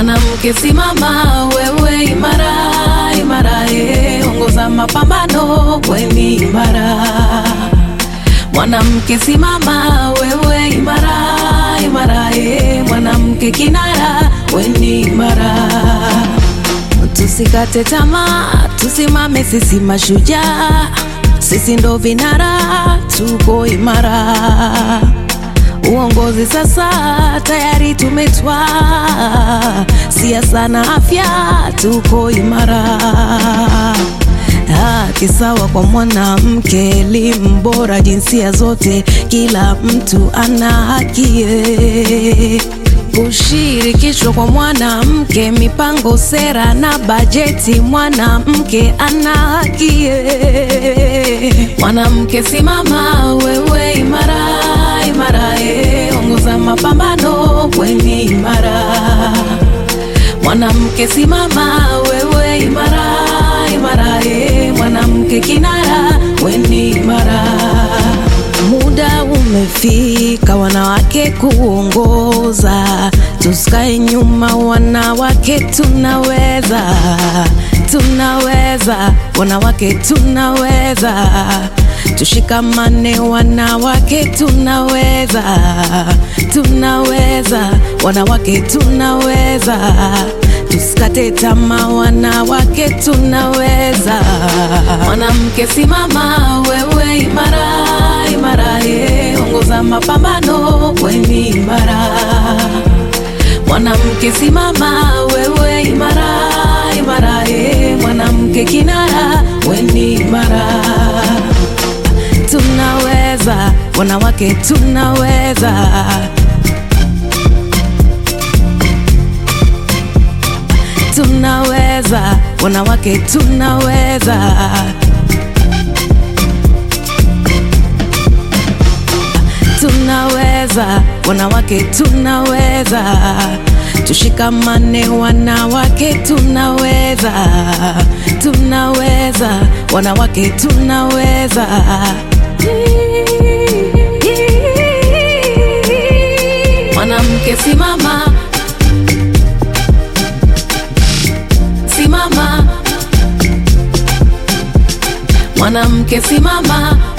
Mwanamke simama, wewe imara imara, eh, ongoza mapambano, weni imara. Mwanamke simama, wewe imara imara, eh, mwanamke kinara, weni imara. Tusikate tamaa, tusimame, sisi mashujaa, sisi ndo vinara, tuko imara. Uongozi sasa tayari tumetwaa, siasa na afya tuko imara. Haki sawa kwa mwanamke, elimu bora jinsia zote, kila mtu ana haki eh. Kushirikishwa kwa mwanamke, mipango, sera na bajeti, mwanamke ana haki eh. Mwanamke simama, wewe imara imara, eh, ongoza mapambano, weni imara. Mwanamke simama, wewe imara imara, eh, mwanamke kinara, weni imara. Muda umefika wanawake kuongoza, tusikae nyuma, wanawake tunaweza, tunaweza, wanawake tunaweza, tushikamane, wanawake tunaweza, tunaweza, wanawake tunaweza, tusikate tamaa, wanawake tunaweza. Mwanamke simama, wewe imara imara, eh, ongoza mapambano, weni imara. Mwanamke simama, wewe imara imara, eh, mwanamke kinara, weni imara. Tunaweza, wanawake tunaweza. Tunaweza, wanawake tunaweza. Tunaweza, wanawake tunaweza, tushikamane, wanawake tunaweza, tunaweza, wanawake tunaweza. Mwanamke simama, simama, mwanamke simama